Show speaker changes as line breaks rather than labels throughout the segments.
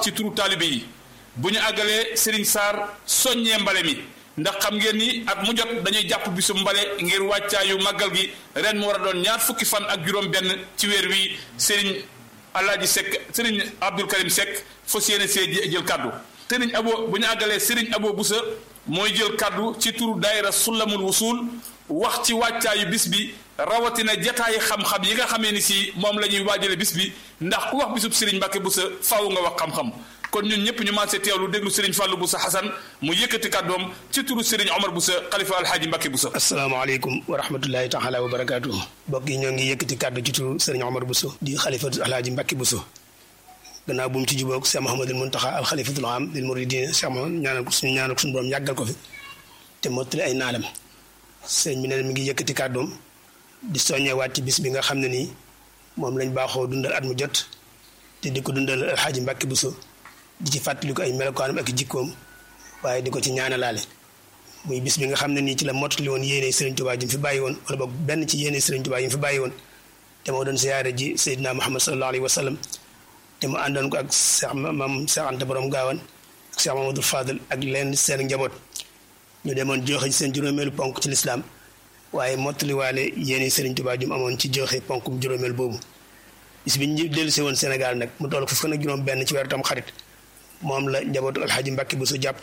wax ci turu taalibe yi bu ñu àggalee Serigne Sarr soññee mbale mi ndax xam ngeen ni at mu jot dañuy jàpp bisu mbale ngir wàccaayu màggal gi ren mu war a doon ñaar fukki fan ak juróom-benn ci weer wi Serigne Alaaji Seck Serigne Abdul Karim Seck fas yéene see jël kaddu Serigne Abo bu ñu àggalee Serigne Abo Boussa mooy jël kaddu ci turu daayira Sulamul Wusul wax ci wàccaayu bis bi rawatina jataayi xam-xam yi nga xamee ni si moom la ñuy waajale bis bi ndax ku wax bisub Serigne Mbacke Boussa faaw nga wax xam-xam kon ñun ñëpp ñu maasee teewlu déglu Serigne Fallou Boussa Hassan mu yëkkati kàddoom ci turu Serigne Omar Boussa xalifa alxaaji Mbacke Boussa.
asalaamaaleykum wa rahmatullahi taala wa barakaatu. mbokk yi ñoo ngi yëkkati kàddu ci turu Serigne Omar Boussa di xalifa alxaaji Mbacke Boussa gannaaw bu mu ci jubóog Cheikh Mouhamadul Muntaxa al xalifatul am lil muridin Cheikh Mouhamad ñaanal ko suñu ñaanal ko suñu borom yàggal ko fi te mottali ay naalam sëñ bi ne mi ngi yëkkati kàddoom di soññewaat ci bis bi nga xam ne nii moom lañ baaxoo dundal at mu jot te di ko dundal alxaaji Mbacke Boussa di ci fàttali ko ay melokaanam ak jikkoom waaye di ko ci ñaanalaale muy bis bi nga xam ne nii ci la mottali woon yéene Serigne Touba ji mu fi bàyyi woon wala boog benn ci yéene Serigne Touba yi mu fi bàyyi woon te moo doon siyaare ji Seydina Muhammad sallallahu alayhi wa sallam te mu àndoon ko ak Cheikh Mam Cheikh Anta borom gaawan ak Cheikh Mamadou Fadel ak leen seen njaboot ñu demoon joxe seen juróomeelu ponk ci lislaam waaye mottaliwaale yéene Serigne Touba ji mu amoon ci joxe ponkum juróomeel boobu bis bi ñu dellu si woon Sénégal nag mu toll fukk ak juróom benn ci weeru tam xarit moom la njabootu alxaaji Mbàkke Bousso jàpp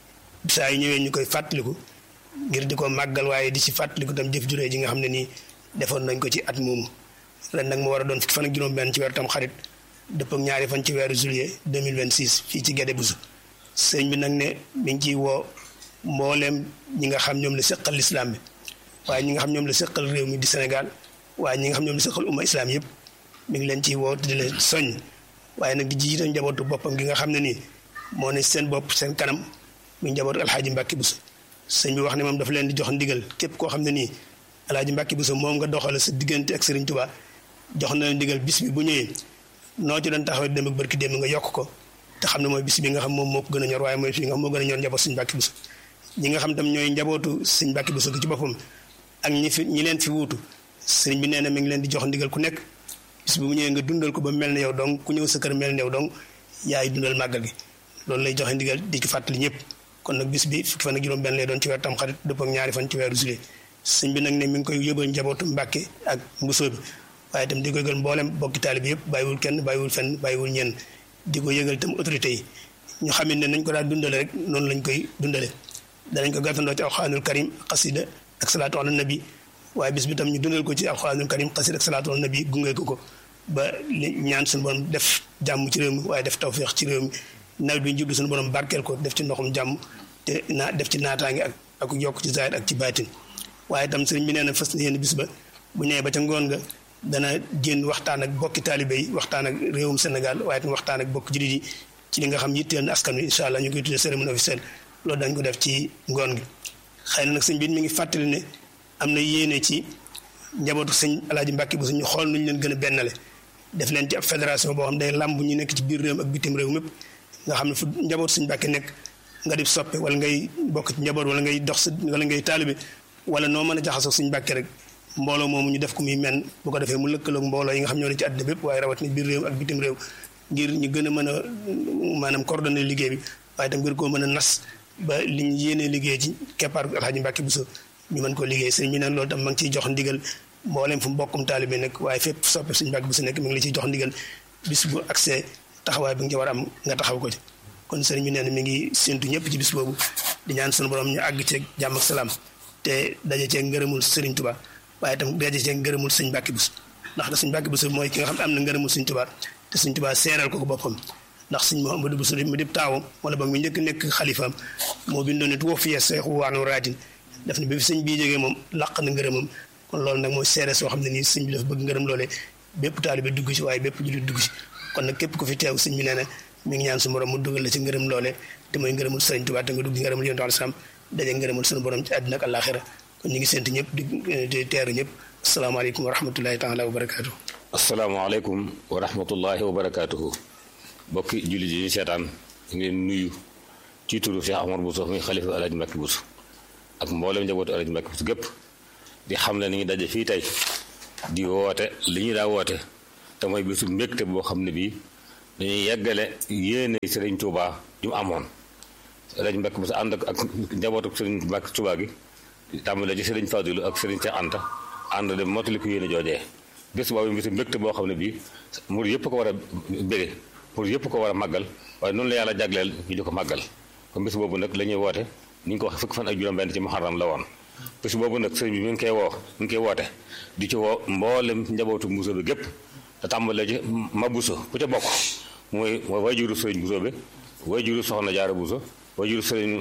saa yu ñëwee ñu koy fàttaliku ngir di ko màggal waaye di ci fàttaliku tam jëf juree ji nga xam ne nii defoon nañ ko ci at moomu ren nag mu war a doon fukki fan ak juróom benn ci weeru tam xarit dëpp ak ñaari fan ci weeru juillet 2026 fii ci Guédé Bousso sëñ bi nag ne mi ngi ciy woo mbooleem ñi nga xam ñoom la seqal lislaam bi waaye ñi nga xam ñoom la seqal réew mi di Sénégal waaye ñi nga xam ñoom la seqal umma islam yëpp mi ngi leen ciy woo di leen soññ waaye nag di jiite njabootu boppam gi nga xam ne nii moo ne seen bopp seen kanam muy njabootu alxaaji Mbàkke Bousso sëñ bi wax ne moom dafa leen di jox ndigal képp koo xam ne nii alxaaji Mbàkke Bousso moom nga doxale sa diggante ak Sëriñ Tuubaa jox na leen ndigal bis bi bu ñëwee noo ci doon taxawee dem ak barki dem nga yokk ko te xam ne mooy bis bi nga xam moom moo ko gën a ñor waaye mooy bis bi nga xam moo gën a ñor njaboot sëñ Mbàkke Bousso ñi nga xam tam ñooy njabootu sëñ Mbàkke Bousso gi ci boppam ak ñi fi ñi leen fi wuutu sëriñ bi nee na mi ngi leen di jox ndigal ku nekk bis bu mu ñëwee nga dundal ko ba mel ne yow donc ku ñëw sa kër mel ne yow donc yaay dundal màggal gi loolu lay joxe ndigal di ci fàttali ñëpp kon nag bis bi fukki fan ak juróom benn lay doon ci weer tam xarit dëpp ak ñaari fan ci weeru juillet sëñ bi nag ne mi ngi koy yóbbal njabootu Mbàkke ak mbusoo bi waaye itam di ko yëgal mboolem bokki taalibe yëpp bàyyiwul kenn bàyyiwul fenn bàyyiwul ñenn di ko yëgal itam autorité yi ñu xam ne nañ ko daal dundale rek noonu lañ koy dundale danañ ko gàttandoo ci alxuraanul karim xasida ak salaatu ala nabi waaye bis bi tam ñu dundal ko ci alxuraanul karim xasida ak salaatu ala nabi gunge ko ko ba li ñaan suñu borom def jàmm ci réew mi waaye def tawféex ci réew mi nawet bi ñu jublu suñu borom barkeel ko def ci ndoxum jàmm te naa def ci naataange ak ak yokk ci zaahir ak ci baatin waaye itam sëriñ bi nee na fas yéene bis ba bu ñëwee ba ca ngoon nga dana jénn waxtaan ak bokki taalibe yi waxtaan ak réewum Sénégal waaye tam waxtaan ak bokk jullit yi ci li nga xam yitteel na askan wi incha allah ñu koy tuddee cérémonie officielle loolu dañ ko def ci ngoon gi xëy na nag sëñ bi mi ngi fàttali ne am na yéene ci njabootu sëñ alaaji Mbàkke bu ñu xool nuñu leen gën a bennale def leen ci ab fédération boo xam day làmb ñu nekk ci biir réew ak bitim réew mépp nga xam ne fu njabootu sëñ Mbàkke nekk nga di soppe wala ngay bokk ci njaboot wala ngay dox sa wala ngay taalibe wala noo mën a jaxasoo sëñ Mbàkke rek mbooloo moomu ñu def ko muy men bu ko defee mu lëkkaloog mbooloo yi nga xam ñoo ne ci àddina bépp waaye rawat ni biir réew ak bitim réew ngir ñu gën a mën a maanaam coordonné liggéey bi waaye tam ngir koo mën a nas ba li ñu yéenee liggéey ci keppaar alxaaji Mbàkke Bousso ñu mën koo liggéey sëñ bi nag loolu tam ma ngi ciy jox ndigal mbooleem fu mbokkum taalibe nekk waaye fépp soppe sëñ Mbàkke Bousso nekk mi ngi la ciy jox ndigal bis bu accès taxawaay bi nga ci war a am nga taxaw ko ci kon sëriñ bi nee na mi ngi séntu ñëpp ci bis boobu di ñaan sunu borom ñu àgg ceeg jàmm ak salaam te daje ceeg ngërëmul sëriñ Tuubaa waaye itam daje ceeg ngërëmul sëñ Mbàkke Bousso ndax da sëñ Mbàkke Bousso mooy ki nga xam ne am na ngërëmul sëñ Tuubaa te sëñ Tuubaa seeral ko ko boppam ndax sëñ Mouhamadou Bousso mu dib taawam wala boog mu njëkk nekk xalifaam moo bindoon ne tuwa fiye seexu waanu raadin daf ne bi fi sëñ bii jógee moom làq na ngërëmam kon loolu nag mooy seere soo xam ne nii sëñ bi dafa bëgg ngërëm loolee bépp taalibe dugg ci waaye bépp jullit dugg ci kon nag képp ku fi teew sëñ bi nee na mi ngi ñaan su borom mu dugal la ci ngërëm loole te mooy ngërëmul sëriñ Tuubaa te nga dugg ci ngërëmul yonent alayhi salaam daje ngërëmul suñu borom ci àddina ak àllaaxira kon ñu ngi sént ñëpp di teeru ñëpp asalaamaaleykum wa rahmatullahi taala wa barakaatu.
asalaamaaleykum wa rahmatullahi wa barakaatuhu bokki jullit yi ñu seetaan ñu ngi leen nuyu ci turu Cheikh Omar Bousso muy xalifa Alaaji Mbàkke Bousso ak mboolem njabootu Alaaji Mbàkke Bousso gépp di xam ne ni ngi daje fii tey di woote li ñu daa woote te mooy bisu mbégte boo xam ne bii dañuy yeggale yéene sëriñ Touba ju mu amoon sëriñ Mbàkke bu sa ànd ak ak njabootu sëriñ Mbàkke Touba gi tàmbale ci sëriñ Fadilu ak sëriñ Cheikh Anta ànd dem mottali ko yéene joojee bés boobu bisu mbégte boo xam ne bii mur yëpp ko war a bége mur yëpp ko war a màggal waaye noonu la yàlla jagleel ñu di ko màggal kon bés boobu nag la ñuy woote ni ñu ko wax fukki fan ak juróom-benn ci muharram la woon bés boobu nag sëriñ bi mi ngi koy woo mi ngi koy woote di ci woo mboolem njabootu Mbuso bi gépp te tàmbalee ci ma Buso ku ca bokk mooy mooy wayjuru sëriñ Buso bi wayjuru soxna Jaara Buso wayjuru sëriñ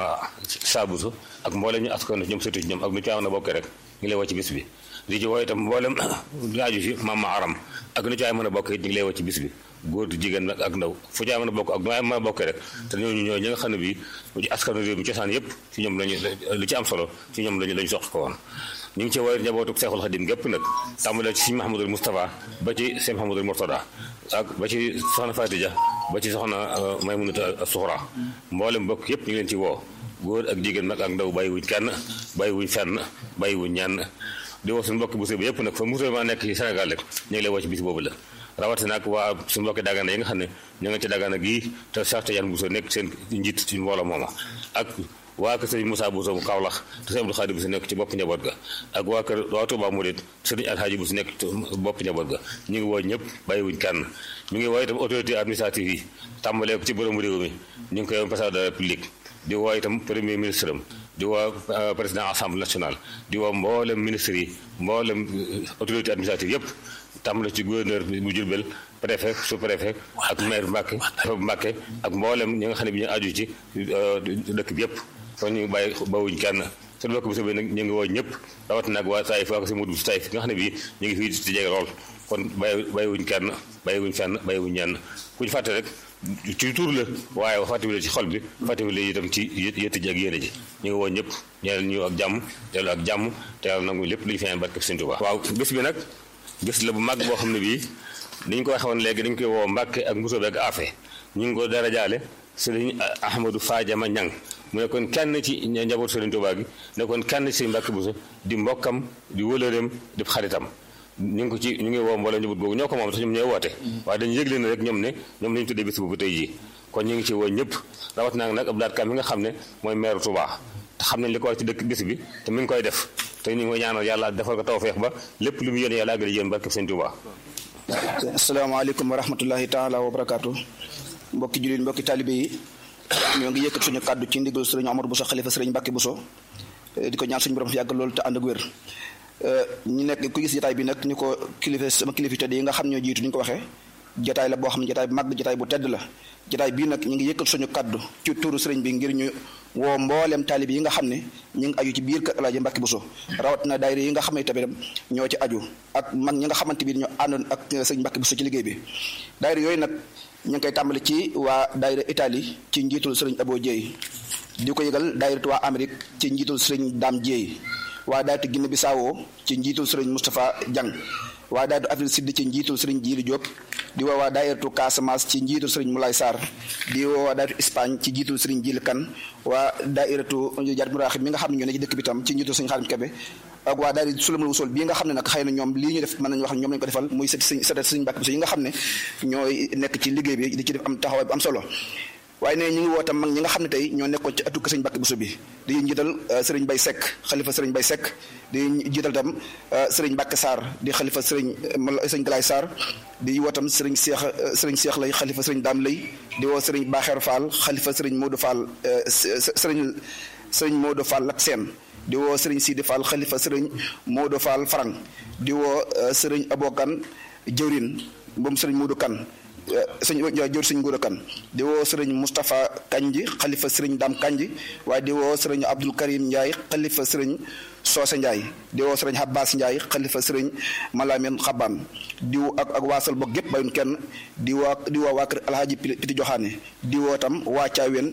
Saa Buso ak mboolem ñu askan ñoom sëtu ci ñoom ak nu ci am na bokkee rek ñu ngi lay woo ci bis bi di ci woo itam mboolem laaju si maam ma aram ak nu ci ay mën a bokk it ñu ngi lay woo ci bis bi góor di jigéen nag ak ndaw fu ci ay mën a bokk ak nu ay mën a bokkee rek te ñooñu ñoo ñi nga xam ne bii ci askanu réew mi cosaan yëpp ci ñoom lañu li ci am solo ci ñoom lañu lañu sox ko woon ñu ngi ci woowee njabootu Seexul Xadim gépp nag tàmbalee ci Sëñ Mahamadul Moustapha ba ci Sëñ Mahamadul Murtada ak ba ci soxna Fatija ba ci soxna Maymunata Suxra mboolem bokk yëpp ñu ngi leen ci woo góor ak jigéen nag ak ndaw bàyyiwuñ kenn bàyyiwuñ fenn bàyyiwuñ ñenn di woo suñu mbokki bu bi yëpp nag fa musulman nekk ci Sénégal rek ñu ngi lay woo ci bis boobu la rawatina ak waa suñu mbokki dagana yi nga xam ne ñu nga ci dagana gii te Cheikh Tidiane Bousso nekk seen njiit ci mbooloo mooma ak waa kër sëriñ Moussa Bousso mu Kaolack te sëriñ Abdou Khadir Bousso nekk ci bopp njaboot ga ak waa kër waa Touba Mouride sëriñ Alhaji Bousso nekk ci bopp njaboot ga ñu ngi woo ñëpp bàyyiwuñ kenn ñu ngi woo itam autorité administrative yi tàmbalee ko ci borom réew mi ñu ngi koy président de la République di woo itam premier ministre am di woo président assemblée nationale di woo mboolem ministre yi mboolem autorité administrative yëpp tàmbale ci gouverneur bu Jurbel préfet sous préfet ak maire Mbàkke Mbàkke ak mboolem ñi nga xam ne bi ñu aju ci dëkk bi yëpp kon ñu bàyyi bawuñ kenn suñu bokk bi sobi nag ñu ngi woo ñëpp rawat nag waa Taïf waa ko si mudu si Taïf nga xam ne bii ñu ngi fii ci jege lool kon bàyyi bàyyiwuñ kenn bàyyiwuñ fenn bàyyiwuñ ñenn ku ñu fàtte rek ci tur la waaye fàttewule ci xol bi fàttewule itam ci yëtt ji ak yéene ji ñu ngi woo ñëpp ñeel ñu ak jàmm teelu ak jàmm te yàlla nangu lépp lu ñu fi am barke Sëñ Tuubaa waaw bés bi nag bés la bu mag boo xam ne bii dañ ko waxee woon léegi dañ koy woo Mbàkke ak Mbusoobe ak Afe ñu ngi ko dara jaale Sëriñ Ahmadou Fadiama Ñang mu nekkoon kenn ci njabootu Sëriñ Tuubaa gi nekkoon kenn ci Sëriñ Mbàkke Buso di mbokkam di wëlëreem di xaritam ñu ngi ko ci ñu ngi woo mbooloo njaboot googu ñoo ko moom sax ñoom ñooy woote waaye dañu yëgle ne rek ñoom ne ñoom lañu tuddee bis boobu tey jii kon ñu ngi ci woo ñëpp rawat naa nag Abdou Lahad Ka mi nga xam ne mooy maire Touba te xam nañ li ko war ci dëkk bis bi te mi ngi koy def te ñu ngi koy ñaanal yàlla defal ko tawfeex ba lépp lu mu yéene yàlla àggale yéen barke Sëñ Touba
asalaamaaleykum wa rahmatullahi taala wa barakaatu mbokki jullit mbokki taalibé yi ñoo ngi yëkkat suñu kàddu ci ndigal sëriñ Omar Bousso xalifa sëriñ Mbàkke Bousso di ko ñaan suñu borom fi yàgg loolu te ànd ak wér ñu nekk ku gis jotaay bi nag ñu ko kilifa sama kilifa tedd yi nga xam ñoo jiitu ni ñu ko waxee jotaay la boo xam ne jotaay bu mag jotaay bu tedd la jotaay bii nag ñu ngi yëkkal suñu kaddu ci turu sëriñ bi ngir ñu woo mboolem taalib yi nga xam ne ñu ngi aju ci biir kër Alaaji Mbàkke Buso rawat na daayira yi nga xam ne tamit ñoo ci aju ak mag ñi nga xamante bi ñoo àndoon ak sëriñ Mbàkke Buso ci liggéey bi daayira yooyu nag ñu ngi koy tàmbali ci waa daayira Italie ci njiitul sëriñ Abo Dieye di ko yëgal daayira waa Amérique ci njiitul sëriñ Dame Dieye waa daayira Guinée Bissau ci njiitul sëriñ Moustapha Diang waa daayira Afrique Sud ci njiitul sëriñ Jiili Diop di woo waa daayiratu Casamance ci njiitul sëriñ Moulay Sarr di woo waa daayiratu Espagne ci njiitul sëriñ Jiili Kan waa daayiratu Jaat Muraaxib mi nga xam ne ñoo ne ci dëkk bi tam ci njiitul sëriñ Xaadim Kebe ak waa daayira Sulamul Wusul bii nga xam ne nag xëy na ñoom lii ñu def mën nañu wax ñoom lañu ko defal muy sët sëriñ sët sëriñ Mbàkke Buso yi nga xam ne ñooy nekk ci liggéey bi di ci def am taxawaay bu am solo waaye ne ñu ngi woo tam mag ñi nga xam ne tey ñoo nekkoon ci atu sëriñ Mbàkke Buso bi di njiital sëriñ Bay Sekk xalifa sëriñ Bay Sekk di jiital tam sëriñ Mbàkke Sarr di xalifa sëriñ sëriñ Galaay Sarr di woo tam sëriñ Seex sëriñ Seex lay xalifa sëriñ Daam lay di woo sëriñ Baaxeer Fall xalifa sëriñ Moodu Fall sëriñ sëriñ Moodu Fall ak seen di woo sëriñ Sidi Fall xalifa sëriñ Moodu Fall Farang di woo sëriñ Abokan jëwrin moom sëriñ Moodu Kan sëñ jor sëñ Nguura Kan di woo sëriñ Moustapha Kanji xalifa sëriñ Dam Kanji waaye di woo sëriñ Abdul Karim Ndiaye xalifa sëriñ Soose Ndiaye di woo sëriñ Abbas Ndiaye xalifa sëriñ Malamin Xaban di woo ak ak waasal bokk gépp bayun kenn di woo di woo waa kër Alhaji Piti Joxaane di woo tam waa Caaween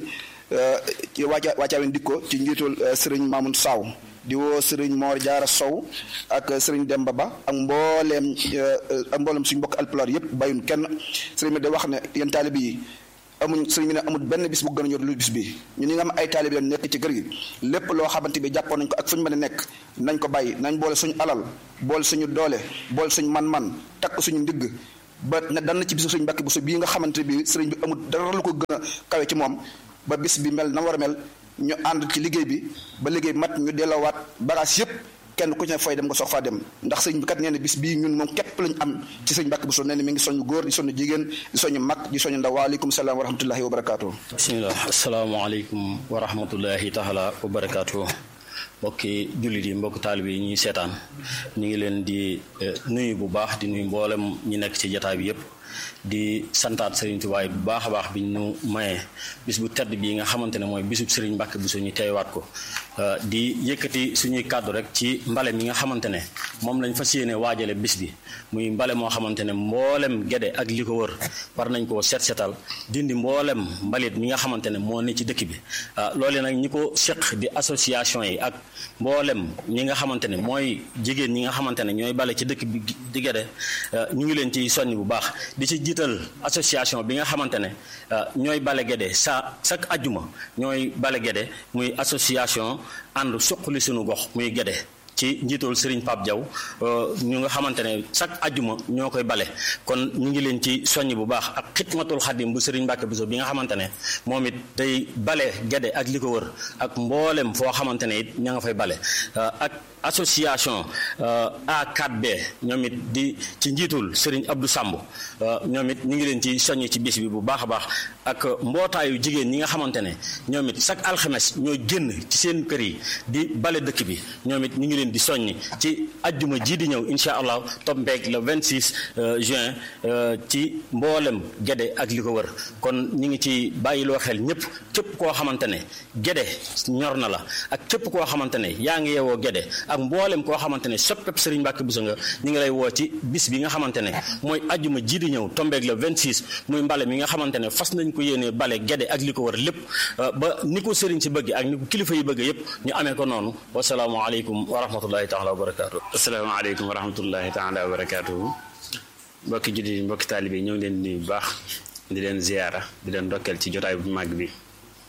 waa waa Caaween dikko ci njiitul sëriñ Mamoun Saw di woo sëriñ Mor Jaara Sow ak sëriñ Demba Ba ak mbooleem ak mbooleem suñu mbokk alpulaar yëpp bàyyun kenn sëriñ bi da wax ne yéen taalibe yi amuñ sëriñ bi ne amul benn bis bu gën a ñor lu bis bi ñu ni nga am ay taalibe leen nekk ci kër gi lépp loo xamante bi jàppoon nañ ko ak fu ñu mën a nekk nañ ko bàyyi nañ boole suñu alal boole suñu doole boole suñu man-man takk suñu ndigg ba ne dan na ci bisu sëriñ Mbàkke Buso bii nga xamante bi sëriñ bi amul dara lu ko gën a kawe ci moom ba bis bi mel na war a mel ñu ànd ci liggéey bi ba liggéey bi mat ñu delloowaat bagage yëpp kenn ku ci ne fay dem nga soog faa dem ndax sëñ bi kat nee na bis bii ñun moom képp lañu am ci sëñ Mbàkke Buso nee na mi ngi soñu góor di soñu jigéen di soñu mag di soñu ndaw waaleykum salaam wa rahmatullahi wa barakaatu
bisimilah asalaamaaleykum wa rahmatullahi taala wa barakaatu mbokki jullit yi mbokki taalibe yi ñuy seetaan ñu ngi leen di nuyu bu baax di nuyu mboolem ñi nekk ci jataay bi yépp di santaat Serigne Touba bu baax a baax bi ñu mayee bis bu tedd bii nga xamante ne mooy bisub Serigne Mbacke Bousso ñu teewaat ko di yëkkati suñuy kàddu rek ci mbale mi nga xamante ne moom lañ fas yéene waajale bis bi muy mbale moo xamante ne mboolem gede ak li ko wër war nañ koo set setal dindi mboolem mbalit mi nga xamante ne moo ne ci dëkk bi loole nag ñi ko seq di association yi ak mboolem ñi nga xamante ne mooy jigéen ñi nga xamante ne ñooy bale ci dëkk bi di gede ñu ngi leen ci soññ bu baax di ci jiital association bi nga xamante ne ñooy bale gede sa chaque ajjuma ñooy bale gede muy association ànd suqali sunu gox muy gede ci njiitul Serigne Pape Diaw ñu nga xamante ne chaque ajjuma ñoo koy bale kon ñu ngi leen ci soññ bu baax ak xidmatul xadim bu Serigne Mbacke Bousso bi nga xamante ne moom it day bale gede ak li ko wër ak mboolem foo xamante ne it ña nga fay bale ak association A4B ñoom it di ci njiitul Serigne Abdou Samb ñoom it ñu ngi leen ci soññ ci bis bi bu baax a baax ak mbootaayu jigéen ñi nga xamante ne ñoom it chaque alxames ñoo génn ci seen kër yi di bale dëkk bi ñoom it ñu ngi leen di soññ ci ajjuma ji di ñëw incha allah tombeeg le 26 juin ci mboolem gede ak li ko wër kon ñu ngi ci bàyyiloo xel ñëpp képp koo xamante ne gede ñor na la ak képp koo xamante ne yaa ngi yeewoo gede ak mboolem koo xamante ne soppeb Serigne Mbacke Bousso nga ñu ngi lay woo ci bis bi nga xamante ne mooy ajjuma ji di ñëw tombeeg le 26 muy mbale mi nga xamante ne fas nañ ko yéenee bale gede ak li ko wër lépp ba ni ko Serigne si bëgg ak ni ko kilifa yi bëgg yëpp ñu amee ko noonu wasalaamualeykum wa rahmatullahi taala wa barakaatu.
asalaamaaleykum wa rahmatullahi taala wa barakaatu. mbokki jullit yi mbokki taalibe yi ñoo ngi leen di nuyu bu baax di leen ziyaara di leen ndokkeel ci jotaay bu màgg bi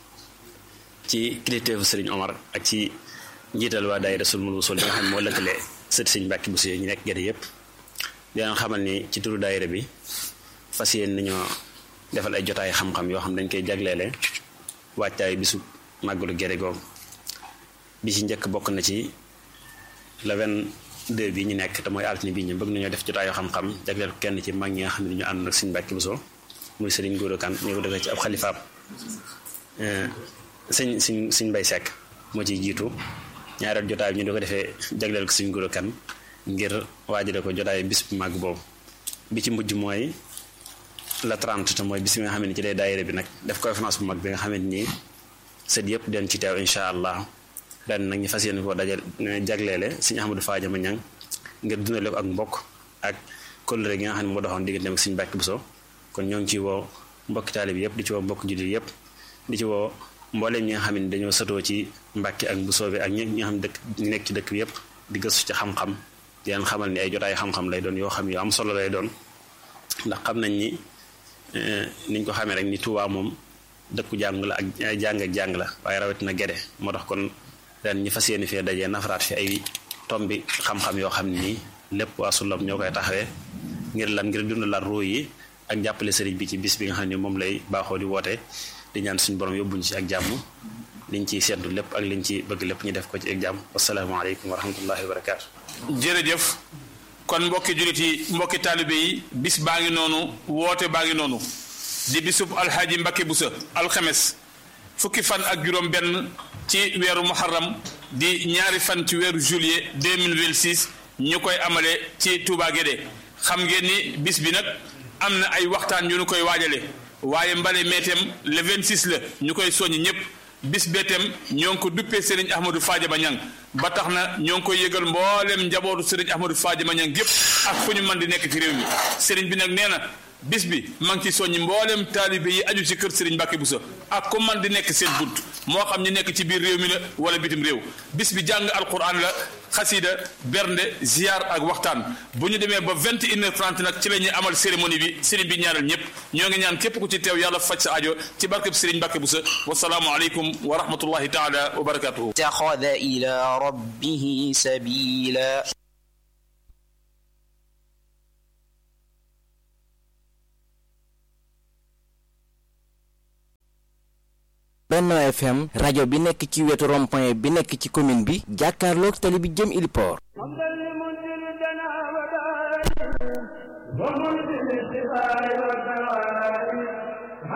ci kilifteefu Serigne Omar ak ci njiital waa daayira Sulmul Wusul bi nga xam ne moo lëkkale sët Serigne Mbacke Bousso ñu nekk gerte yëpp di leen xamal ni ci turu daayira bi fas yéen nañoo defal ay jotaay xam-xam yoo xam dañ koy jagleele wàccaay bisu màggalu gerte googu bi ci njëkk bokk na ci le 22 bi ñu nekk te mooy altine bi ñu bëgg nañoo def jotaayu xam-xam jagleel ko kenn ci mag ñi nga xam ne ñu ànd ak Serigne Mbacke Bousso muy Serigne Gora Kane ñu ko defee ci ab xalifaab sëñ sëñ sëñ Mbay Sekk moo ciy jiitu ñaareel jotaay bi ñu di ko defee jagleel ko Serigne Gora Kane ngir waajale ko jotaay bis bu màgg boobu bi ci mujj mooy la 30 te mooy bis bi nga xam ne ci lay daayira bi nag def conférence bu mag bi nga xam ne nii sët yëpp den ci teew incha allah ren nag ñu fas yéene koo dajal jagleele sëñ Ahmadou Fadiama Ñang ngir dundale ko ak mbokk ak kóllëre gi nga xam ne moo doxoon digganteem ak sëñ Mbàkke Bousso kon ñoo ngi ci woo mbokki taalibe yëpp di ci woo mbokk jullit yëpp di ci woo mbooleem ñi nga xam ne dañoo sëtoo ci Mbàkke ak Bousso bi ak ñi nga xam dëkk ñu nekk ci dëkk bi yëpp di gëstu ci xam-xam di leen xamal ni ay jotaay xam-xam lay doon yoo xam yu am solo lay doon ndax xam nañ ni niñ ko xamee rek ni Tuubaa moom dëkku jàng la ak jàng ak jàng la waaye rawatina gede moo tax kon ren ñu fas yéene fee dajee nafaraat fi ay tombi xam-xam yoo xam ne nii lépp waa Sulam ñoo koy taxawee ngir lan ngir dundalaat ruu yi ak jàppale sëriñ bi ci bis bi nga xam ne moom lay baaxoo di woote di ñaan suñu borom yóbbuñ ci ak jàmm liñ ciy seddu lépp ak liñ ci bëgg lépp ñu def ko ci ak jàmm wasalaamaaleykum wa rahmatullahi wa barakaatu.
jërëjëf kon mbokki jullit yi mbokki taalibe yi bis baa ngi noonu woote baa ngi noonu di bisub alxaaji Mbacke Bousso alxames fukki fan ak juróom benn ci weeru muharram di ñaari fan ci weeru juillet 2026 ñu koy amale ci Touba Guédé xam ngeen ni bis bi nag am na ay waxtaan yu ñu koy waajale waaye mbale meetem le 26 la ñu koy soññ ñëpp bis beetem ñoo ngi ko duppee Serigne Ahmadou Fadiama Niang ba tax na ñoo ngi koy yëgal mboolem njabootu Serigne Ahmadou Fadiama Niang gépp ak fu ñu mën di nekk ci réew mi Serigne bi nag nee na bis bi maa ngi ci soññi mboolem taalibe yi aju ci kër Serigne Mbacke Bousso ak ku man di nekk seen bunt moo xam ñu nekk ci biir réew mi la wala bitim réew bis bi jàng alquran la xasida bernde ziar ak waxtaan bu ñu demee ba vingt et une heure trente nag ci la ñuy amal cérémonie bi Serigne bi ñaanal ñëpp ñoo ngi ñaan képp ku ci teew yàlla faj sa ajo ci barkeb Serigne Mbacke Bousso wasalaamu aleykum wa rahmatullahi taala wa barakatuhu
اتخذ إلى ربه سبيلا
Benno FM rajo bi nekk ci wetu rond-point bi nekk ci commune bi jàkkaarloog tali bi jëm Iliport
ومنزل الشفاء والدواء